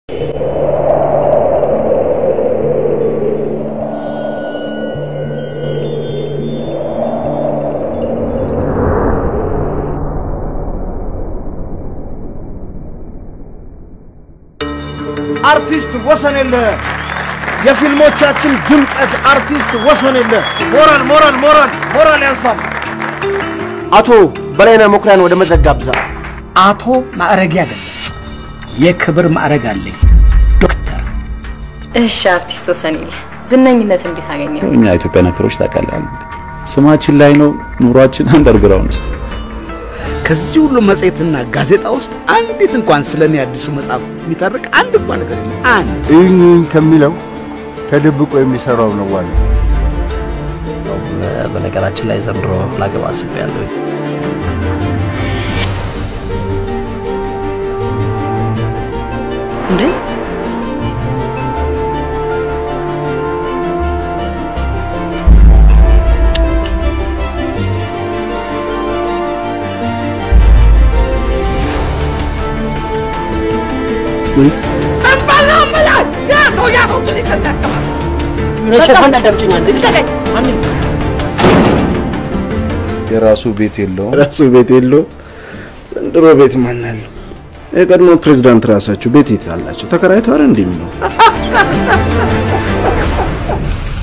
አርቲስት ወሰን የለ የፊልሞቻችን ድምቀት አርቲስት ወሰን የለ ሞራል ሞራል ሞራል ሞራል ያንሳል። አቶ በላይነህ መኩሪያን ወደ መድረክ ጋብዛ። አቶ ማዕረጌ አይደለም የክብር ማዕረግ አለኝ ዶክተር። እሺ አርቲስት ወሰኔለ ዝነኝነት እንዴት አገኘ? እኛ ኢትዮጵያ ነክሮች ታውቃለህ፣ ስማችን ላይ ነው፣ ኑሯችን አንደርግራውንድ ውስጥ ከዚህ ሁሉ መጽሔትና ጋዜጣ ውስጥ አንዲት እንኳን ስለ እኔ አዲሱ መጽሐፍ የሚተርክ አንድ እንኳን ነገር የለም። አንድ እኝ ከሚለው ተደብቆ የሚሰራው ነው ዋናው። በነገራችን ላይ ዘንድሮ ላገባ አስቤያለሁ። እንዴ የራሱ ቤት የለውም። ራሱ ቤት የለውም። ዘንድሮ ቤት ማን አለው? የቀድሞ ፕሬዝዳንት ራሳቸው ቤት የት አላቸው? ተከራይተው አይደል እንደሚኖሩ